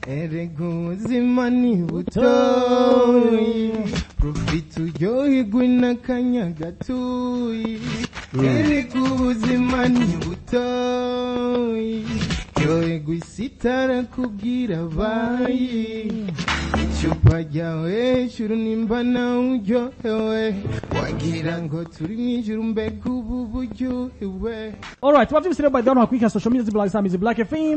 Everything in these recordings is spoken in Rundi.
erega ubuzima ni butoyi profite uryoherwe n'akanya gatoyi erega ubuzima ni butoyi ryoherwa isi itarakubwira bayi icupa ryawe hejuru nimba nawe uryohewe wagira ngo turi mu ijuru mbega ubu buryohewe Alright, tubavyibise rero by the way hakwika social media zibula zisamizi Black FM.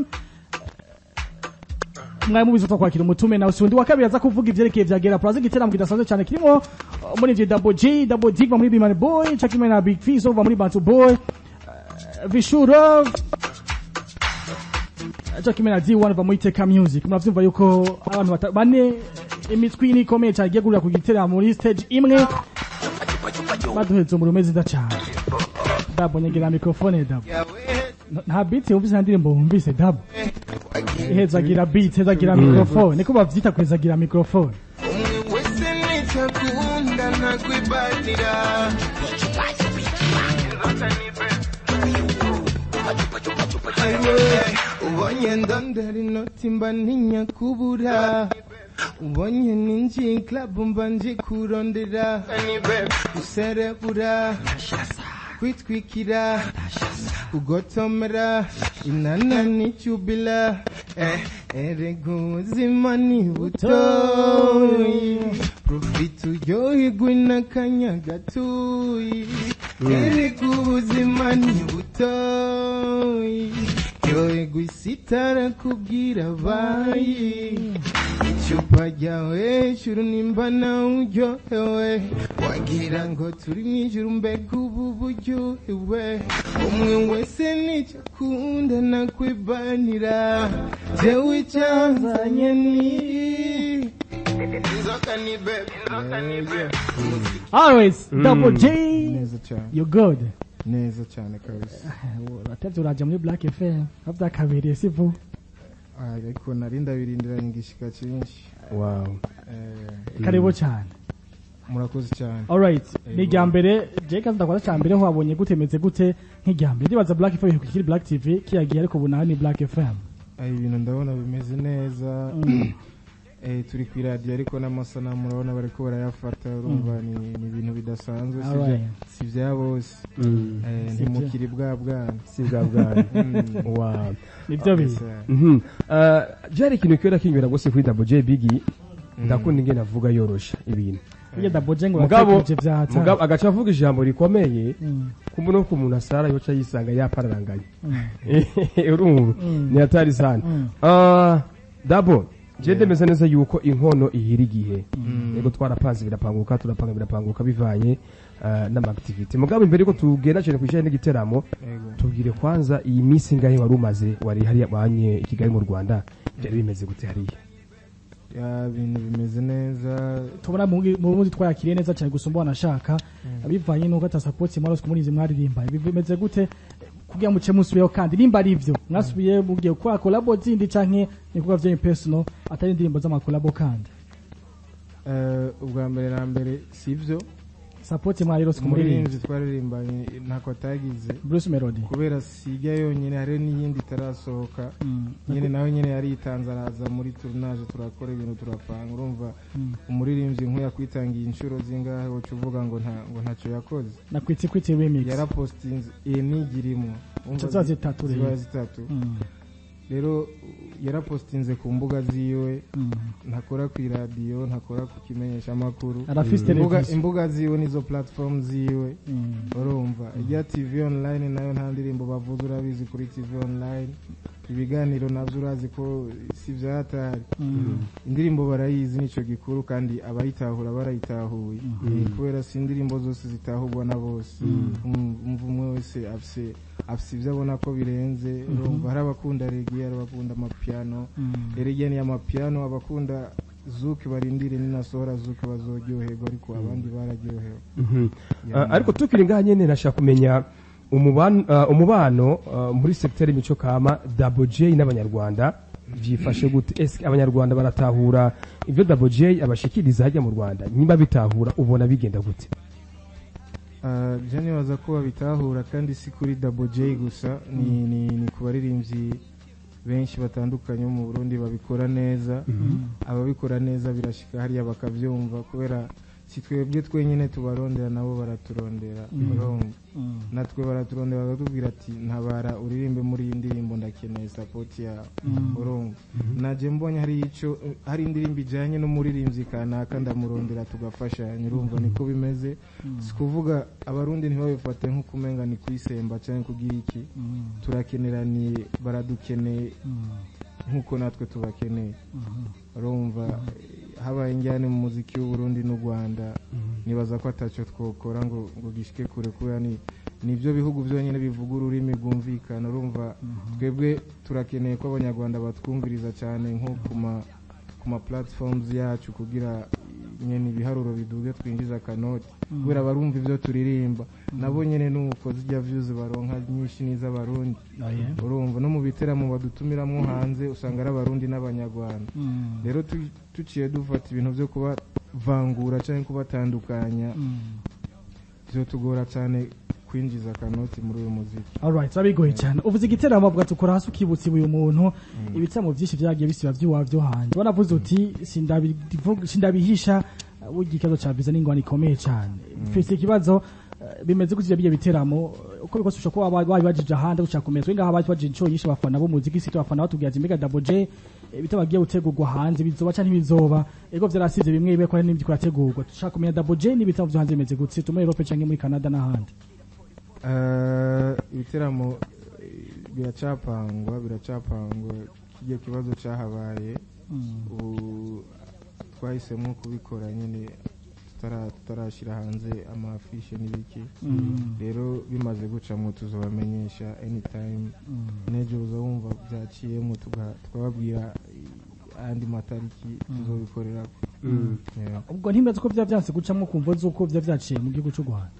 Mwaye mubizo twakwakira umutume nawe sundi wa kabiri aza kuvuga ivyerekeye vya Gera Plaza igiteramo kidasanzwe cyane kirimo uh, muri ivyo Double J, Double D va muri Bimani Boy, Chakimwe na Big Fizzo va muri Bantu Boy, uh, Vishuro Chakimwe na D1 va muri Teka Music. Muravyumva yuko abantu bata- bane imitwi ni ikomeye cyane igiye gurira ku giteramo muri stage imwe baduhetse umurume nziza cyane. Dabo nyegera mikrofone Dabo. nta beat wumvise nta ndirimbo wumvise dabo hezagira beat hezagira microphone niko bavyita kwezagira microphone umwe wese nitakunda nakwibatira ubonye ndondera inoti mba ntinya kubura ubonye ninjiye club mba nje kurondera guserebura kwitwikira kugotomera inana n'icyubila eh, erega ubuzima ni butoyi profite uryoherwe n'akanya gatoyi erega ubuzima ni butoyi ryoherwa isi itarakubwira bayi icupa ryawe hejuru nimba nawe uryohewe wagira ngo turi mu ijuru mbega ubu buryohewe umwe wese nicyo akunda nakwibanira jewe icyanzanye ni inzoka ni bebe inzoka ni bebe always double j neza cyane you good neza cyane kabisa uratevye uraja muri black fm avyakabereye sivu ariko nari ndabirindiranye igishika cyinshi wow Eh, karibu cyane murakoze cyane alright ni irya mbere je kazi ndakora cya mbere wabonye gute meze gute nk'irya mbere ndibaza black fm kiri black tv kiyagiye ariko ubu naho ni black fm Ay, ibintu ndabona bimeze neza Mm. eh, turi ku iradiyo ariko n'amasanamu urabona bariko barayafata urumva ni ni ibintu bidasanzwe si Alright. bya- si bya bose Mm. Eh, Si bya- ntimukiri bwa bwana si bwa bwana Mm. wow nibyo bihe Kabisa. Mhm. Uh, byari ikintu kiba kinyura gose kuri Double J Biggie ndakunda ingene avuga yorosha ibintu iyo double j ngo mugabo uratekereje bya mugabo agaca avuga ijambo rikomeye Mm, kumbe no ku muntu asara yoca yisanga yapararanganye mm, urumva Mm. ni hatari sana mm. Ah, Double je ndemeza neza yuko inkono ihira igihe yego twarapanze birapanguka turapanga birapanguka bivanye ah, n'amaactivity mugabo imbere yuko tugenda cyane kwijanye n'igiteramo Yego. tubwire kwanza iyi minsi ngahe wari umaze wari hariya banye i Kigali mu Rwanda byari bimeze gute hariya Ya, ibintu bimeze neza tubona mu mu bundi twayakiriye neza cyane gusumba wanashaka bivanye n'uko atasapoti mwarose kumurizi mwaririmba bimeze gute kugira muce musubiyeho kandi nimba ari ivyo mwasubiye mugiye gukora kolabo zindi canke ibikorwa vyanyu personal atari indirimbo z'amakolabo kandi Eh, ubwa mbere na mbere si byo sapoti mwarirose kumuririmba umuririmbyi twaririmbanye ntako atagize Bruce Melody kubera sijya yonyine hari n'iyindi itarasohoka Mm. nyine nawe nyine yaritanze araza muri turunaje turakora ibintu turapanga urumva Mm. umuririmbyi nk'uyu yakwitangiye inshuro zingahe woca uvuga ngo nta ngo ntacyo yakoze na kwitsi kwitsi remix yarapositinze iyi nigirimo Urumva ziba zi- zitatu ziba rero zitatu Mm. rero yarapositinze ku mbuga ziwe Mm. ntakora ku iradiyo ntakora ku kimenyeshamakuru arafise imbuga, televiziyo imbuga ziwe nizo platform ziwe Mm. urumva ijya tv online nayo nta ndirimbo bavuze urabizi kuri tv online ibiganiro nabyo urazi ko si byatari Mm. indirimbo barayizi nicyo gikuru kandi abayitahura barayitahuye Eh, kubera si indirimbo zose zitahurwa na bose Um- umva umwe wese afise afise ibyo abona ko birenze urumva hari abakunda regi hari abakunda amapiano Mm. rege ni amapiano abakunda zuke barindire ninasohora zuke bazoryoherwa ariko abandi bararyohewe Mhm. Ah, ariko tukiri ngaha nyene nashaka kumenya umubano ah, umubano ah, muri secteur y'imico kama Double J n'abanyarwanda byifashe gute ese abanyarwanda baratahura ibyo Double J abashikiriza hajya mu Rwanda niba bitahura ubona bigenda gute Uh, je nibaza ko babitahura kandi si kuri Double J gusa ni, ni, ni ku baririmbyi benshi batandukanye bo mu burundi babikora neza ababikora neza birashika hariya bakabyumva kubera si twebwe twenyine tubarondera nabo baraturondera urumva natwe baraturondera bakatubwira ati ntabara uririmbe muri iyi ndirimbo ndakeneye sapoti yawe urumva naje mbonye hari ico hari indirimbo ijanye n'umuririmbyi kanaka ndamurondera tugafashanya urumva niko bimeze si kuvuga abarundi ntibabifate nk'ukumenga ni kwisemba cyangwa kugira iki turakeneraniye baradukeneye nk'uko natwe tubakeneye urumva habaye injyane mu muziki w'uburundi n'u rwanda nibaza ko atacyo twokora ngo ngo gishike kure kubera ni nibyo bihugu byonyine bivuga ururimi rwumvikana urumva twebwe turakeneye ko abanyarwanda batwumviriza cyane nko ku ma ku ma platforms yacu kugira nyene ibiharuro biduge twinjiza akanoti kubera barumva ibyo turirimba nabo nyene nuko zijya views baronka nyinshi n'iz'abarundi urumva no mu biteramo badutumiramwo hanze usanga ari abarundi n'abanyarwanda rero tu- tuciye dufata ibintu byo kubavangura cyangwa kubatandukanya tugora cyane kwinjiza akanoti muri uyu muziki alright bigoye cyane uvuze igiteramo bwa tukora hasi ukibutsa uyu muntu ibitaramo byinshi byagiye bisiba by'iwabyo hanze wanavuze uti sindabivuga- sindabihisha uh, burya ikibazo cya biza n'ingwani ikomeye cyane mfise ikibazo uh, bimeze gutya bijya biteramo uh, uko bikose ushobora kuba bari bajije ahandi ushaka kumenya twe ngaha baje bajije inshuro nyinshi abafana b'umuziki sito abafana batubwira ati mbega double J ibitabo bagiye gutegurwa hanze bizoba cyangwa ntibizoba ego vyarasize bimwe bibe ko hari n'ibyo kurategurwa dushaka kumenya double J n'ibitabo byo hanze bimeze gutse tume Europe cyangwa muri Canada n'ahandi Eh, ibiteramo eh, biracapangwa biracapangwa kijya kibazo cyahabaye ubu twahisemo kubikora nyine tutara- tutarashyira hanze amafishe n'ibiki rero bimaze gucamo tuzabamenyesha anytime n'ejo uza wumva byaciyemo tuga- tukababwira eh, ayandi matariki tuzobikorera ubwo ntibaze ko byaba byanse gucamo kumva z'uko byaba byaciye mu gihugu cy'u Rwanda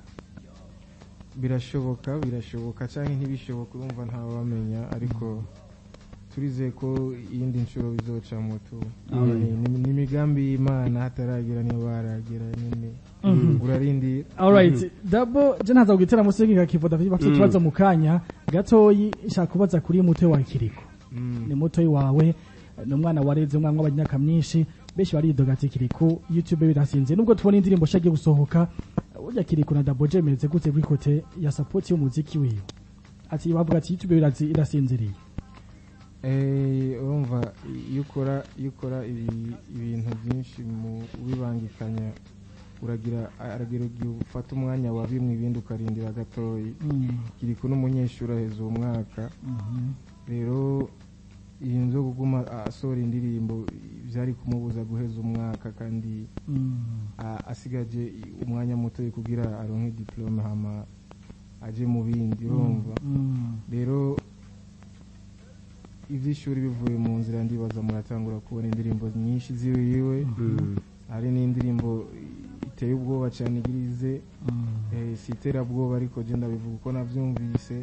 birashoboka birashoboka cyangwa ntibishoboka urumva ntawamenya ariko turizeye ko iyindi nshuro bizocamo tu Ni- ni- ni imigambi y'imana hataragera niyo baragera nyine urarindira alright dabo je ntaza kugitera musi y'inka kivoda bafite ikibazo mu kanya gatoyi nshaka kubaza kuri muto wa kiriko Mm. ni muto wawe ni umwana wareze umwana w'abanyaka myinshi benshi baridoga ati kiriko youtube birasinze nubwo tubona indirimbo shagiye gusohoka burya kiriko na dabo je meze gute kuri kote ya support y'umuziki wiwe ati bavuga ati youtube birazi- irasinziriye Eh, urumva iyo ukora iyo ukora ibi- ibintu byinshi mu ubibangikanya uragira aragira igihe ufata umwanya wa bimwe ibindi ukarindira gatoyi kiriko n'umunyeshuri aheza uwo mwaka rero iyi nzo kuguma asohora indirimbo byari kumubuza guheza umwaka kandi a- asigaje umwanya muto kugira aronke diplome hama aje mu bindi urumva rero iby'ishuri bivuye mu nzira ndibaza muratangura kubona indirimbo nyinshi ziwiwe hari n'indirimbo iteye ubwoba cyane igirize eh, si iterabwoba ariko je ndabivuga uko navyumvise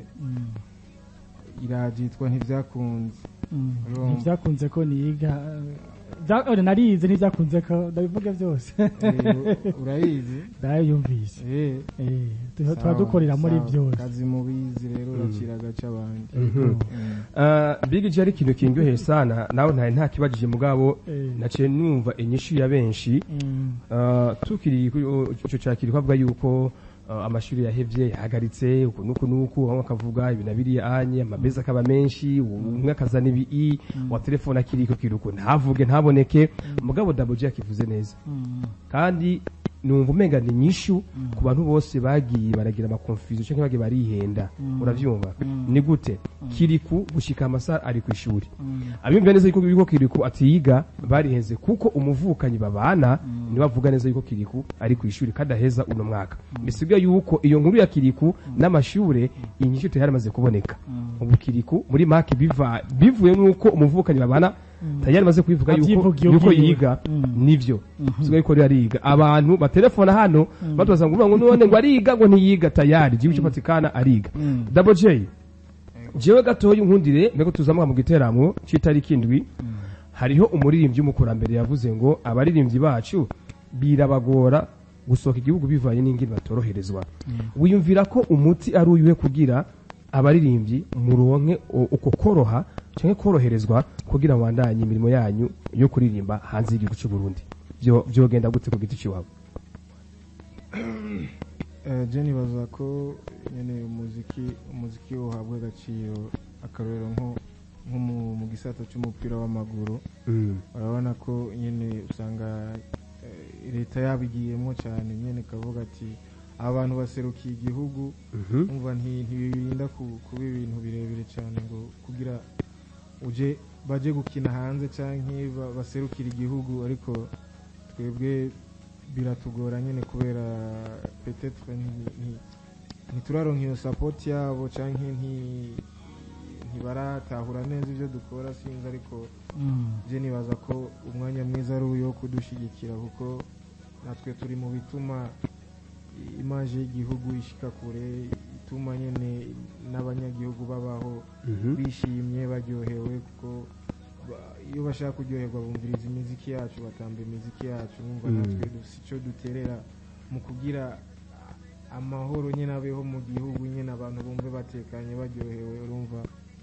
irabyitwa ntibyakunze Urumva. ntibyakunze ko niga bya- ore, narize ntibyakunze ko ndabivuga byose Eh, urayizi ndayumvise Eh, Eh, tuba sawa, tuba dukorera muri sawa. byose kazi mubizi rero uracira agace abandi Mhm. Ah, Big J ari ikintu kindyoheye sana nawe ntari ntakibajije mugabo Eh. naciye numva inyishu ya benshi Mm. Ah, tukiri kuri icyo cyakiri kwavuga yuko ah, amashuri yahevye yahagaritse uku nuku nuku bamwe akavuga ibi na biriya anye amabeza akaba menshi umwe akazana ibi i wa telefone akiriko kiruko ntavuge ntaboneke mugabo Double J akivuze neza Mm. kandi numva umenga ni nyishu ku bantu bose bagiye baragira amakonfuziyo cyangwa bagiye barihenda uravyumva ni gute kiriku gushika amasaha ari ku ishuri abiyumvira neza yuko yuko kiriku atiyiga barihenze kuko umuvukanyi babana ni bavuga neza yuko kiriku ari ku ishuri kandi aheza uno mwaka bisigaye yuko iyo nkuru ya kiriku n'amashure inyishu tayari amaze kuboneka ubu kiriku muri maki biva bivuye nuko umuvukanyi babana tayari amaze kubivuga yuko Avyivugiye yuko ubwiwe. yiga Mm. nivyo sigaye ko rero ariga abantu batelefona hano batubaza ngo ngo none ngo ariga ngo ntiyiga tayari jibu cyupatikana ariga double j jewe gatoya unkundire mbego tuzamuka mu giteramo c'itariki indwi hariho umuririmbyi w'umukurambere yavuze ngo abaririmbyi bacu birabagora gusohoka igihugu bivanye n'ingini batoroherezwa wiyumvira ko umuti ari uyuwe kugira abaririmbyi muronke u- uko koroha cyangwa koroherezwa kugira ngo bandanye imirimo yanyu yo kuririmba hanze y'igihugu cy'u Burundi byo byogenda gute ku giti cy'iwabo Eh, je nibaza ko nyene umuziki umuziki uhabwa agaciro akarorero nko nko mu- mu gisata cy'umupira w'amaguru urabona ko nyine usanga eh, leta yabigiyemo cyane nyine ikavuga ati abantu baserukiye igihugu Mhm. umva nti- ntibirinda ku- kuba ibintu birebire cyane ngo kugira uje baje gukina hanze cyangwa baserukira igihugu ariko twebwe biratugora nyine kubera petetre nti- nti- ntituraronka iyo sapoti yabo cyangwa nti- ntibaratahura neza ibyo dukora sinzi ariko je nibaza ko umwanya mwiza ari uwo kudushyigikira kuko natwe turi mu bituma imaje y'igihugu ishika kure ituma nyine n'abanyagihugu babaho Mhm. bishimye baryohewe kuko ba- iyo bashaka kuryoherwa bumviriza imiziki yacu batamba imiziki yacu numva Mm. natwe dufite icyo duterera mu kugira amahoro nyine abeho mu gihugu nyine abantu bumve batekanye baryohewe urumva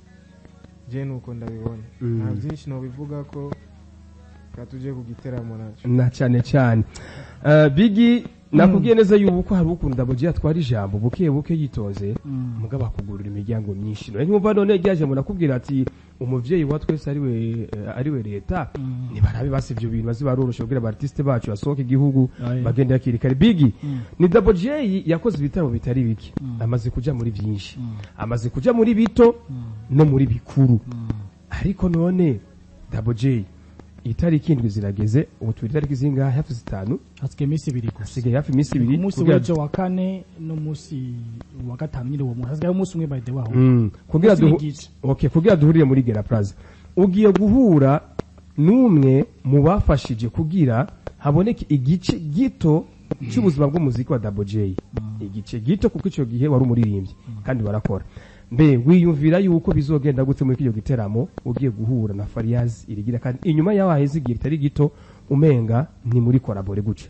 je nuko ndabibona Mm. nta byinshi nobivuga ko ka tuje ku giteramo nacyo na cyane cyane Eh, bigi nakubwiye neza yuko hari ukunda bugiye atwara ijambo buke buke yitonze mugabo akugurira imiryango myinshi none nkumva none ryaje mu nakubwira ati umuvyeyi wa twese ari we eh, ari we leta nibarabe basi ibyo bintu bazi baroroshe kugira abartiste bacu basohoke igihugu Aye. bagenda hakiri kare bigi Mm. ni Double J yakoze ibitaramo bitari bike amaze kuja muri byinshi amaze kuja muri bito no muri bikuru ariko none Double J itariki indwi zirageze ubu turi itariki zingahe hafi zitanu hasigaye iminsi ibiri gusa hasigaye hafi iminsi ibiri umunsi kugira- w'ejo wa kane n'umunsi wa gatanu nyine uwo munsi hasigaye umunsi umwe by the way aho Mm, kugira Umunsi duhu- w'igice. okay, kugira duhurire muri Gera Plaza ugiye guhura n'umwe mu bafashije kugira haboneke igice gito cy'ubuzima bw'umuziki wa Double J igice gito kuko icyo gihe wari umuririmbyi kandi barakora mbe wiyumvira yuko bizogenda gute muri kino giteramo ugiye guhura na Fariaz irigira kandi inyuma yaho haheze igihe kitari gito umenga ni muri korabore guca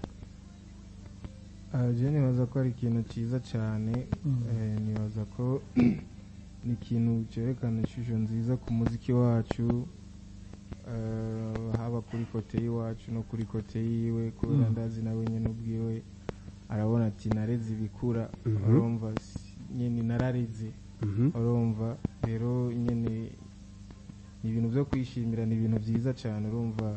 Ah, je nibaza ko ari ikintu cyiza cyane Eh, nibaza ko ni ikintu cyerekana ishusho nziza ku muziki wacu Eh, haba kuri kote y'iwacu no kuri kote yiwe kubera ndazi nawe nyine ubwiwe arabona ati nareze ibikura Mhm. urumva si- nyine narareze urumva rero nyine ni ibintu byo kwishimira ni ibintu byiza cyane urumva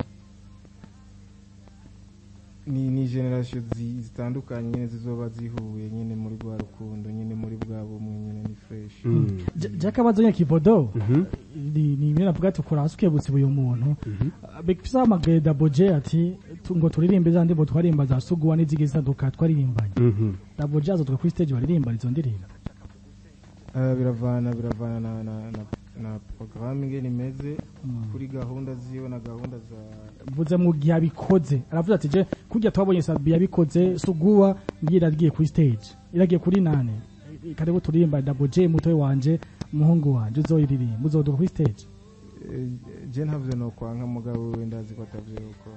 ni ni generasiyo zi- zitandukanye nyine zizoba zihuye nyine muri rwa rukundo nyine muri bwa bumwe nyine ni fresh jakabazo nya kivodo Mhm. ni ni imwe navuga ati ukora hasi ukebutse uyu muntu bifisa amagare Double J ati tu- ngo turirimbe za ndirimbo twarimba za suguwa n'izigi zitandukanye twaririmbanye Mhm. Double J azotuka kuri stage baririmba izo ndirimbo Ah, biravana biravana na na na, na porogaramu ingene imeze kuri gahunda ziyo na gahunda za mvuze mu gihe abikoze aravuze ati je kurya twabonye Sabi yabikoze suguwa ngiye iragiye kuri stage iragiye kuri nane karibu turirimba Double J mutoyi wanje umuhungu wanje uzoyiririmba uzoduka kuri stage Eh, je ntavyo no kwanka mugabo we ndazi ko atavyo gukora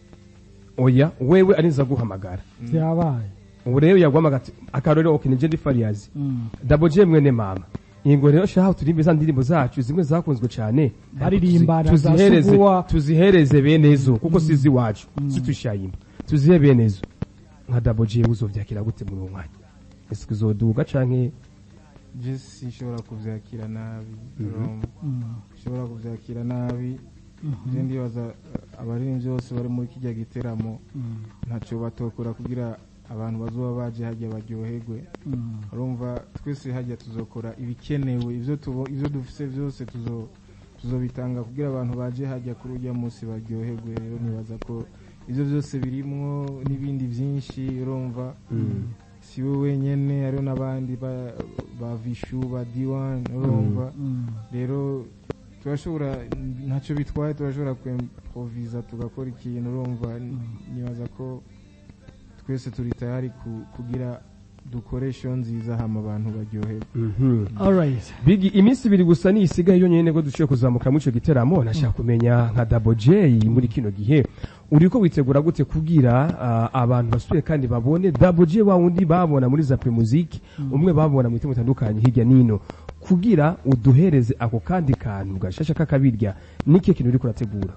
oya wewe arinza guhamagara byabaye ubu rero yaguhamagara ati akarorero okay nije ndi Fariaz Mm. Double J mwene mama ingo rero shaho turimbe za ndirimbo zacu zimwe zakunzwe cyane Baririmbana za tuzihereze Suguwa. tuzihereze bene zo kuko sizi wacu situshayimba tuzihe bene zo nka Double J uzovyakira gute muri uwo mwanya ese uzoduga canke je sinshobora kuvyakira nabi urumva Mm. ushobora kuvyakira nabi je ndibaza eh, abaririmbyi bose bari muri kijya giteramo Mm. ntacyo batokora kugira abantu bazoba baje hajya baryoherwe Mm. urumva twese hajya tuzokora ibikenewe ivyo tubo- ivyo dufise byose tuzo tuzobitanga kugira abantu baje hajya kuri ujya munsi baryoherwe rero nibaza ko ivyo byose birimwo n'ibindi byinshi urumva si we wenyene hariho n'abandi ba, ba vishu ba diwan urumva Mm. rero turashobora ntacyo bitwaye turashobora kwimproviza tugakora ikintu urumva nibaza ko twese turi tayari ku- kugira dukore show nziza hama abantu baryoherwe Alright. Bigi iminsi ibiri gusa ni isigaye yonyene ngo dushoboye kuzamuka muri ico giteramo nashaka kumenya nka Double J muri kino gihe uriko witegura gute kugira ah, abantu basuye kandi babone Double J wa wundi babona muri za Pre Music umwe babona mu bitima bitandukanye hirya nino kugira uduhereze ako kandi kantu gashasha kakabirya n'ikihe kintu uri kurategura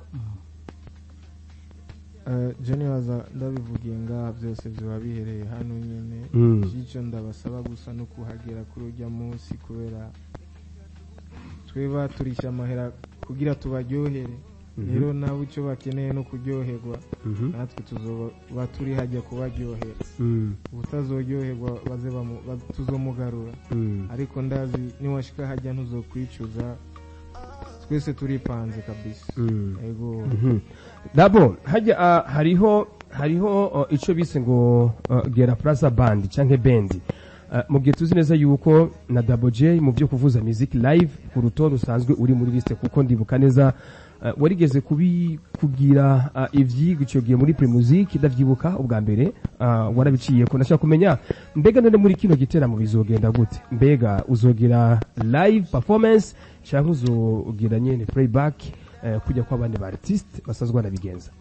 Eh, je nibaza ndabivugiye ngaha byose biba bihereye hano nyine Mm. icyo ndabasaba gusa no kuhagera kuri ujya munsi kubera tweba turisha amahera kugira tubaryohere rero nabo icyo bakeneye no kuryoherwa natwe tuzoba turi hajya kubaryohera ubutazoryoherwa baze bamu- ba- tuzomugarura ariko ndazi niwashika hajya ntuzokwicuza twese turipanze kabisa ego dabo hajya ah, hariho hariho uh, ico bise ngo uh, gera plaza band canke bendi Uh, mu gihe tuzi neza yuko na Double J mu byo kuvuza music live ku rutonde usanzwe uri muri liste kuko ndibuka neza uh, warigeze kubi kugira uh, ivyigwa ico gihe muri Primusic ndavyibuka ubwa mbere uh, warabiciye ko ndashaka kumenya mbega none muri kino giteramo bizogenda gute mbega uzogira live performance canke uzogira nyene playback uh, kujya kw'abandi ba artiste basanzwe banabigenza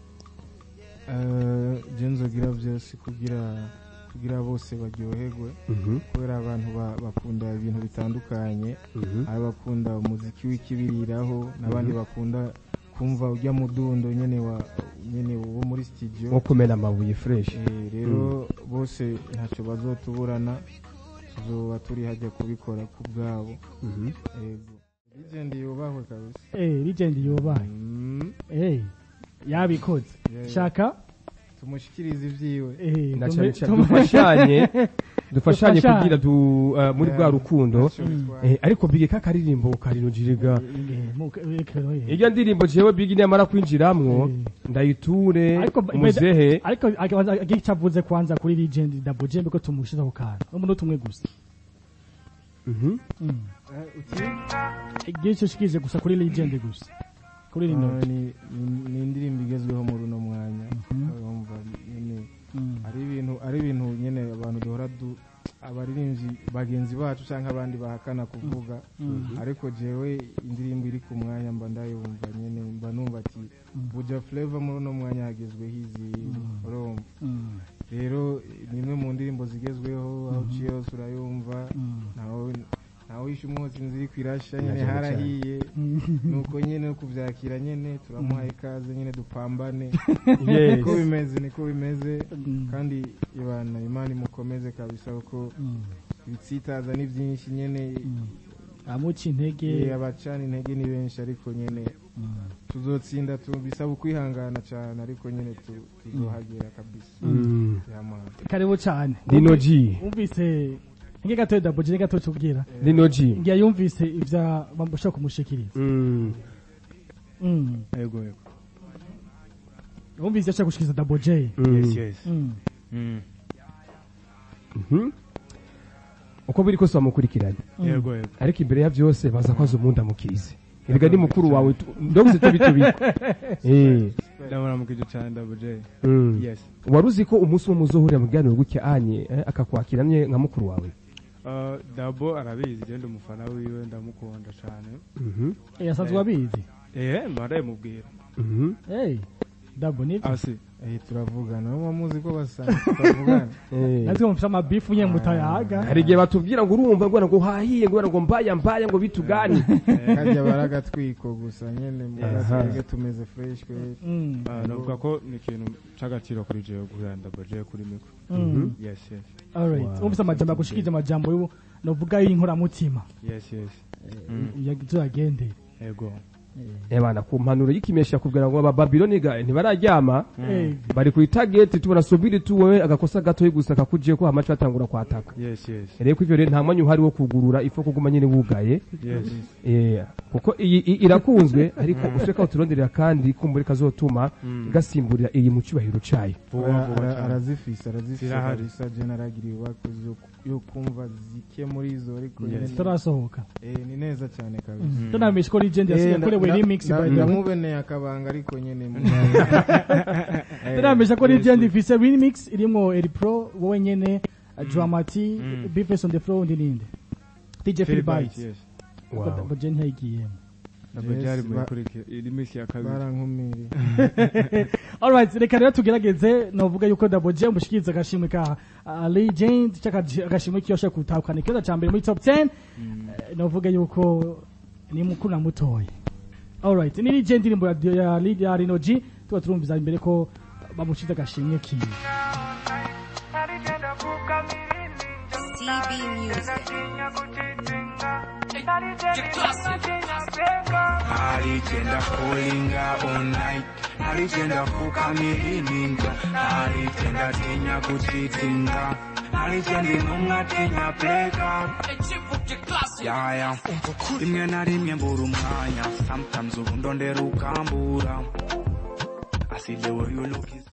Eh, je nzogira byose kugira kugira bose baryoherwe kubera abantu ba- bakunda ibintu bitandukanye hari abakunda umuziki w'ikibiriraho n'abandi bakunda kumva ujya mudundo nyene wa nyene wo muri studio wo kumena amabuye fresh Eh, rero bose ntacyo bazotuburana tuzoba turi hajya kubikora ku bwabo ego legend yubahwe kabisa eh legend yubaye Mm, eh yabikoze Yeah. shaka tumushikirize ivyiwe eh na tume- cyane cyane tume- dufashanye dufashanye Dufashanye. kugira du uh, muri rwa rukundo Ntacyo bitwaye. eh, ariko bige kakaririmbo karinujiriga Eh, mu- eh, kero, eh. iryo ndirimbo jewe bigi nyamara kwinjiramwo Eh. ndayiture ariko muzehe ariko akabanza agica avuze kwanza kuri legend double j mbiko tumushiza ku kantu n'umuntu tumwe gusa Mhm. mm Eh, uti? igice shikije gusa kuri legend gusa kuri rino Ah, ni ni- ni indirimbo igezweho muri uno mwanya urumva nyine Mm. ari ibintu ari ibintu nyine abantu duhora du abaririmbyi bagenzi bacu cyangwa abandi bahakana kuvuga ariko jewe indirimbo iri ku mwanya mba ndayumva nyine mba numva ati buja flavor muri uno mwanya hagezweho izi urumva Mm. rero ni imwe mu ndirimbo zigezweho aho uciye hose urayumva Mm. ntawe ntawe wishe umwotsi inzira iri kwirasha nyine Cyane cyane. harahiye nuko nyine no kubyakira nyine turamuha ikaze nyine dupambane Yes. niko bimeze niko bimeze Mm. kandi ibana imana imukomeze kabisa kuko Mm. ibitsitaza ni byinshi nyine amuca intege eh, abacana intege ni benshi ariko nyine Mm. tuzotsinda tu bisaba ukwihangana cyane ariko nyine tu- tuzohagera kabisa Mm. yamana karibu cyane Lino G wumvise nge gato double j gato tubwira Lino G ngiye yumvise ivya bashaka kumushikiriza Mm. Mm. yego yego wumvise ashaka gushikiriza double j Mm. yes yes Mm. Mm. Mhm. uko biri kose bamukurikiranye yego yego ariko imbere ya byose baza kwaza umuntu amukirize erega ni mukuru wawe tu- ndoguse tubitubi eh ndabona mukije cyane double j mm. yes wari uzi ko umunsi umwe muzohurira mu biganiro gutya anye eh, akakwakira nye nka mukuru wawe Uh, dabo arabizi genda umufana wiwe ndamukunda cyane Mhm. Eh, asanzwe abizi eh mba ndabimubwira Mhm. hey double nivyo asi eh turavugana muba muzi ko basanzwe turavugana Eh. natwe mufite amabifu nye mutayaga hari igihe batubwira ngo urumva ngo ngo hahiye ngo ngo mbaya mbaya ngo bitugani kajya baragatwiko gusa nyine Aha. mbaraga tumeze fresh kwe Mm. Uh, navuga ko ni ikintu c'agaciro kuri jewe guhura na double j kuri mikro Mm. yes yes alright Wow. wumvise amajambo agushikiriza amajambo y'ubu novuga y'inkoramutima yes yes tuyagendere yego ebana ku mpanuro y'ikimesha kubwira ngo aba Babyloni ga ntibararyama Eh, bari ku itageti tubona subiri tuwe agakosa gato gusa kakuje ko hamacu atangura kwataka yes yes rero ko ivyo rero nta mwanya uhari wo kugurura ifo kuguma nyine wugaye yes Eh, kuko iyi i- irakunzwe ariko ushaka uturonderera kandi kumbura kazotuma gasimburira iyi mu cyubahiro cayo vuba Ara- vuba ara- cyane arazifise arazifise Zirahari. kabisa je naragiriye ibakozi yo- yo kumva zike muri izo ariko Yes. nyene- zitarasohoka eh, ni neza cyane kabisa tunamenyesha ko legend yasigaye Eh, akorewe nda- remix nda- by the way ndamubeneye akabanga ariko nyene mu- Eh, tunamenyesha ko yes, legend ifise remix irimwo eri pro wowe nyene dramati Mm. bifes on the floor undi ninde dj Phil phil Bites, bites yes double j ntiyayigiyemo Double J ari muri ba- kurikira iri minsi ya kabiri barankumiriye alright reka rero tugerageze novuga yuko Double J umushikiriza agashimwe ka uh, legend cyaka agashimwe kiyosha kutahukana ikibazo ca mbere muri top 10 Eh, novuga yuko ni mukuru na mutoya alright ni legend indirimbo ya ya lead ya Rino G tuba turumviza imbere ko bamushize agashimwe kiwe CB Music. Aligenda kulinga all night Aligenda kukamiringa Aligenda tinya kuchitinga Aligenda intumwa tinya pleka Yaya Rimwe na rimwe mbura umwanya Sometimes ubu ndondera ukambura I see the way you look is